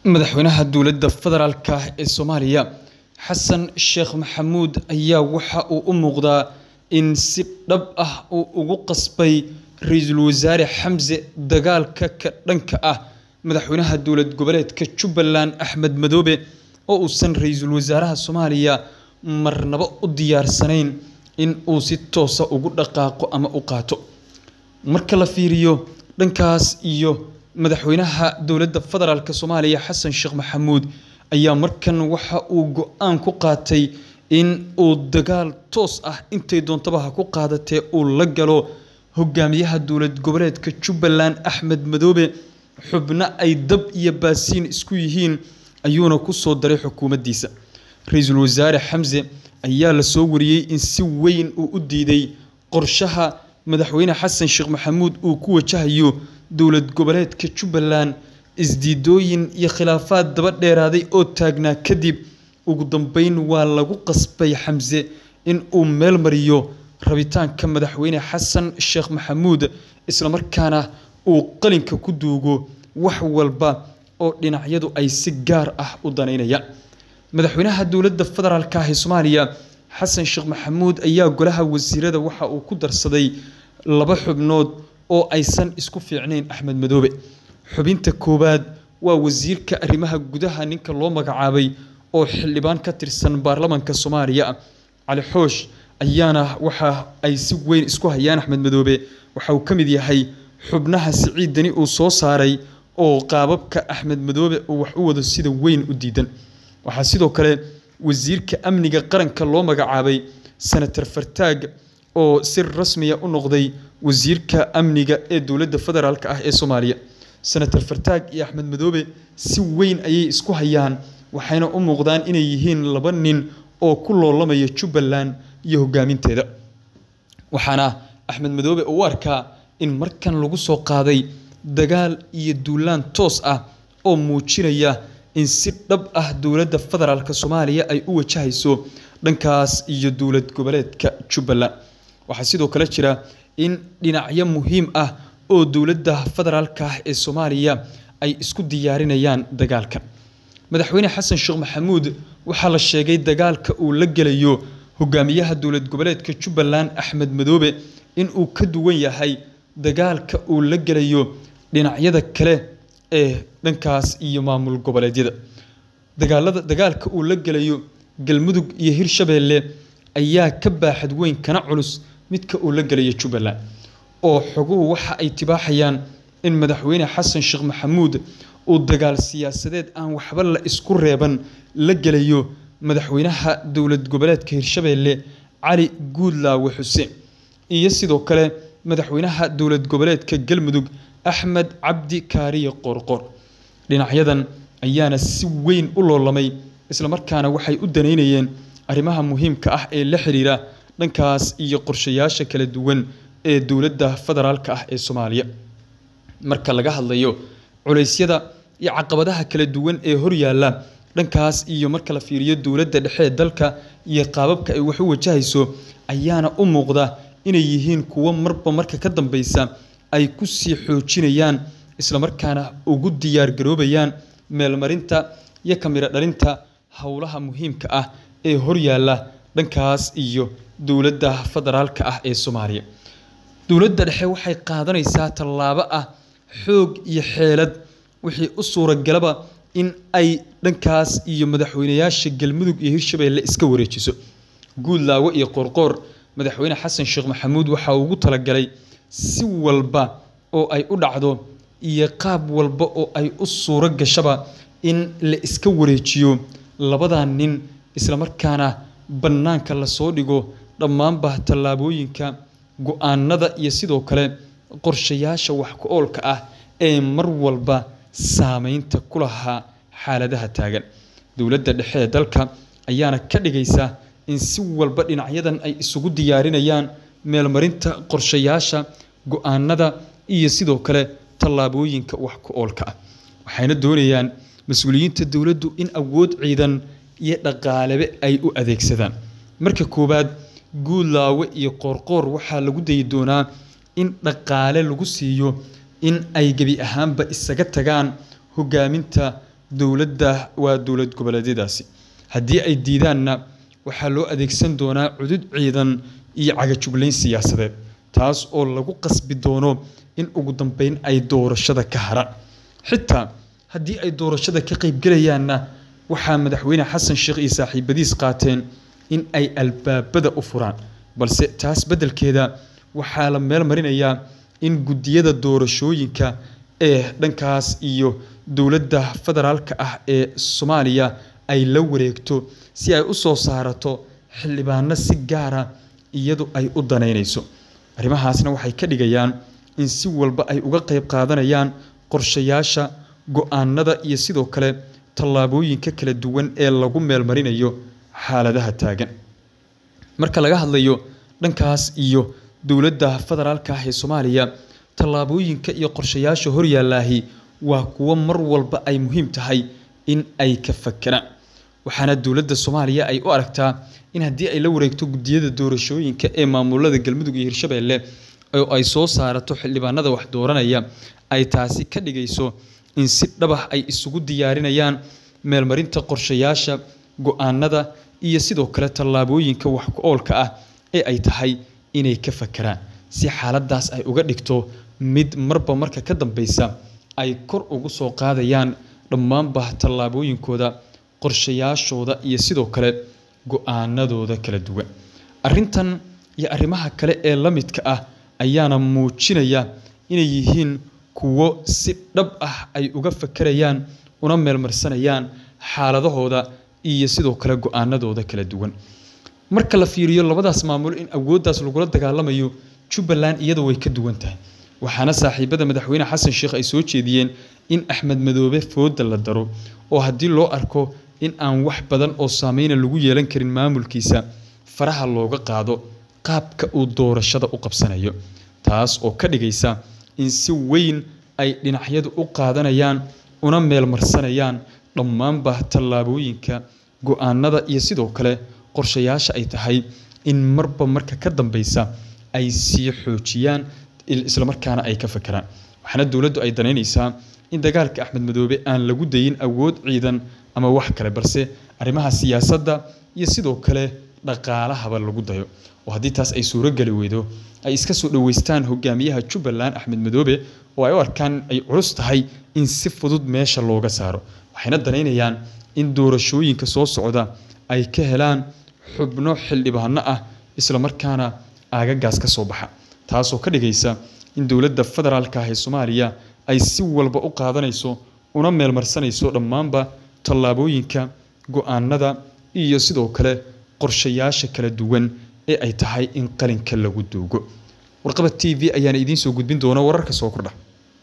Madaxweynaha Dowladda Federaalka ee Soomaaliya Xasan Sheekh Maxamuud ayaa waxa uu u muuqdaa in si dhab ah uu ugu qasbay Ra'iisul Wasaare Xamse dagaalka ka dhanka ah madaxweynaha dowlad goboleedka Jubbaland Axmed Madoobe oo uusan Ra'iisul Wasaaraha Soomaaliya marnaba u diyaarsanayn in uu si toos ah ugu dhaqaaqo ama u qaato. Marka la fiiriyo dhankaas iyo madaxweynaha dowladda federaalka Soomaaliya Xasan Sheekh Maxamuud ayaa markan waxa uu go'aan ku qaatay in uu dagaal toos ah intay doontaba ha ku qaadatee uu la galo hogaamiyaha dowlad goboleedka Jubbaland Axmed Madoobe xubno ay dab iyo baasiin isku yihiin ayuuna ku soo daray xukuumaddiisa. Ra'iisul Wasaare Xamse ayaa la soo wariyay in si weyn uu u diiday qorshaha madaxweyne Xasan Sheekh Maxamuud uu ku wajahayo dowlad goboleedka Jubbaland isdiidooyin iyo khilaafaad daba dheeraaday oo taagnaa kadib ugu dambeyn waa lagu qasbay Xamse in uu meel mariyo rabitaanka madaxweyne Xasan Sheekh Maxamuud isla markaana uu qalinka ku duugo wax walba oo dhinacyadu ay si gaar ah u daneynayaan. Madaxweynaha dowladda federaalka ah ee Soomaaliya Xasan Sheekh Maxamuud ayaa golaha wasiirada waxa uu ku darsaday laba xubnood oo aysan isku fiicnayn Axmed Madoobe. Xubinta koowaad waa wasiirka arrimaha gudaha ninka loo magacaabay oo xildhibaan ka tirsan baarlamaanka Soomaaliya Cali Xoosh ayaana waxa ay si weyn isku hayaan Axmed Madoobe waxa uu ka mid yahay xubnaha Siciid Dani uu soo saaray oo qaababka Axmed Madoobe uu wax u wado sida weyn u diidan. Waxaa sidoo kale wasiirka amniga qaranka loo magacaabay Senator Fartaag oo si rasmi ah u noqday wasiirka amniga ee dowladda federaalka ah ee Soomaaliya. Senator Fartaag iyo Axmed Madoobe si weyn ayay isku hayaan waxayna u muuqdaan inay yihiin laba nin oo ku loolamaya Jubbaland iyo hogaaminteeda. Waxaana Axmed Madoobe uu u arkaa in markan lagu soo qaaday dagaal iyo duulaan toos ah oo muujinaya in si dhab ah dowladda federaalka Soomaaliya ay u wajahayso dhankaas iyo dowlad goboleedka Jubbaland. Waxaa sidoo kale jira in dhinacyo muhiim ah oo dowladda federaalka ah ee Soomaaliya ay isku diyaarinayaan dagaalkan. Madaxweyne Xasan Sheekh Maxamuud waxaa la sheegay dagaalka uu la gelayo hogaamiyaha dowlad goboleedka Jubbaland Axmed Madoobe in uu ka duwan yahay dagaalka uu la gelayo dhinacyada kale ee dhankaas iyo maamul goboleedyada. Dagaalada dagaalka uu la gelayo Galmudug iyo Hirshabelle ayaa ka baaxad weyn kana culus midka uu la gelayo Jubbaland oo xoguhu waxa ay tibaaxayaan in madaxweyne Xasan Sheekh Maxamuud uu dagaal siyaasadeed aan waxba la isku reeban la gelayo madaxweynaha dowlad goboleedka Hirshabelle Cali Guudlaawe Xuseen iyo sidoo kale madaxweynaha dowlad goboleedka Galmudug Axmed Cabdi Kaariye Qoorqoor. Dhinacyadan ayaana si weyn u loolamay isla markaana waxay u daneynayeen arrimaha muhiimka ah ee la xiriira dhankaas iyo qorshayaasha kala duwan ee dowladda federaalka ah ee Soomaaliya. Marka laga hadlayo culeysyada iyo caqabadaha kala duwan ee horyaalla dhankaas iyo marka la fiiriyo dowladda dhexe ee dalka iyo qaababka ay wax u wajahayso ayaana u muuqda inay yihiin kuwo marba marka ka dambeysa ay ku sii xoojinayaan isla markaana ugu diyaar garoobayaan meelmarinta iyo kamira dhalinta howlaha muhiimka ah ee horyaalla dhankaas iyo dowladda federaalka ah ee Soomaaliya. Dowladda dhexe waxay qaadanaysaa tallaabo ah xoog iyo xeelad wixii u suuragalaba in ay dhankaas iyo madaxweynayaasha Galmudug iyo Hirshabelle iska wareejiso. Guudlaawe iyo Qoorqoor madaxweyne Xasan Sheekh Maxamuud waxa uu ugu talagalay si walba oo ay u dhacdo iyo qaab walba oo ay u suura gashaba in la iska wareejiyo labadan nin isla markaana bannaanka la soo dhigo dhammaanba tallaabooyinka go'aanada iyo sidoo kale qorshayaasha wax ku oolka ah ee mar walba saameynta ku lahaa xaaladaha taagan. Dowladda dhexe ee dalka ayaana ka dhigaysa in si walba dhinacyadan ay isugu diyaarinayaan meelmarinta qorshayaasha go'aanada iyo sidoo kale tallaabooyinka wax ku oolka ah. Waxayna doonayaan mas'uuliyiinta dowladdu in awood ciidan iyo dhaqaalebe ay u adeegsadaan. Marka koowaad Guudlaawe iyo Qoorqoor waxaa lagu dayi doonaa in dhaqaale lagu siiyo in ay gebi ahaanba isaga tagaan hogaaminta dowladda waa dowlad goboleedyadaasi haddii ay diidaanna waxaa loo adeegsan doonaa cudud ciidan iyo cagajuglayn siyaasadeed taas oo lagu qasbi doono in ugu dambeyn ay doorashada ka haraan xitaa haddii ay doorashada ka qaybgelayaanna waxaa madaxweyne xasan sheekh iyo saaxiibadiis qaateen in ay albaabada u furaan balse taas beddelkeeda waxaa la meel marinayaa in guddiyada doorashooyinka ee dhankaas iyo dowladda federaalka ah ee soomaaliya ay la wareegto si ay u soo saarato xildhibaano si gaara iyadu ay u danaynayso arrimahaasna waxay ka dhigayaan in si walba ay uga qayb qaadanayaan qorshayaasha go-aanada iyo sidoo kale tallaabooyinka kala duwan ee lagu meelmarinayo xaaladaha taagan marka laga hadlayo dhankaas iyo dowladda federaalka ah ee soomaaliya tallaabooyinka iyo qorshayaasha horyaalaahi waa kuwo mar walba ay muhiim tahay in ay ka fakeraan waxaana dowladda soomaaliya ay u aragtaa in haddii ay la wareegto guddiyada doorashooyinka ee maamulada galmudug iyo hirshabeelle oo ay soo saarato xildhibaanada wax dooranaya ay taasi ka dhigayso in si dhabax ay isugu diyaarinayaan meelmarinta qorshayaasha go-aanada iyo sidoo kale tallaabooyinka wax ku oolka ah ee ay tahay inay ka fakeraan si xaaladaas ay uga dhigto mid marba marka ka dambeysa ay kor ugu soo qaadayaan dhammaanba tallaabooyinkooda qorshayaashooda iyo sidoo kale go-aanadooda kala duwan arrintan iyo arrimaha kale ee la midka ah ayaana muujinaya inay yihiin kuwo si dhab ah ay uga fakerayaan una meelmarsanayaan xaaladahooda iyo sidoo kale go-aanadooda kala duwan marka la fiiriyo labadaas maamul in awooddaas lagula dagaalamayo jubbaland iyada way ka duwan tahay waxaana saaxiibada madaxweyne xasan sheekh ay soo jeediyeen in axmed madoobe fooda la daro oo haddii loo arko in aan wax badan oo saameyna lagu yeelan karin maamulkiisa faraha looga qaado qaabka uu doorashada u qabsanayo taas oo ka dhigaysa in si weyn ay dhinacyadu u qaadanayaan una meelmarsanayaan dhammaanba tallaabooyinka go-aanada iyo sidoo kale qorshayaasha ay tahay in marba marka ka dambeysa ay sii xoojiyaan islamarkaana ay ka fakeraan waxaana dowladdu ay danaynaysaa in dagaalka axmed madoobe aan lagu dayin awood ciidan ama wax kale balse arrimaha siyaasadda iyo sidoo kale dhaqaalahaba lagu dayo oo haddii taas ay suurogeli weydo ay iska soo dhoweystaan hogaamiyaha jubbaland axmed madoobe oo ay u arkaan ay culus tahay in si fudud meesha looga saaro waxayna danaynayaan in doorashooyinka soo socda ay ka helaan xubno xildhibaano ah islamarkaana aagagaas ka soo baxa taasoo ka dhigaysa in dowladda federaalka ah ee soomaaliya ay si walba u qaadanayso una meelmarsanayso dhammaanba tallaabooyinka go-aanada iyo sidoo kale qorshayaasha kala duwan ee ay tahay in qalinka lagu duugo warqaba t v ayaana idiin soo gudbin doona wararka soo kordha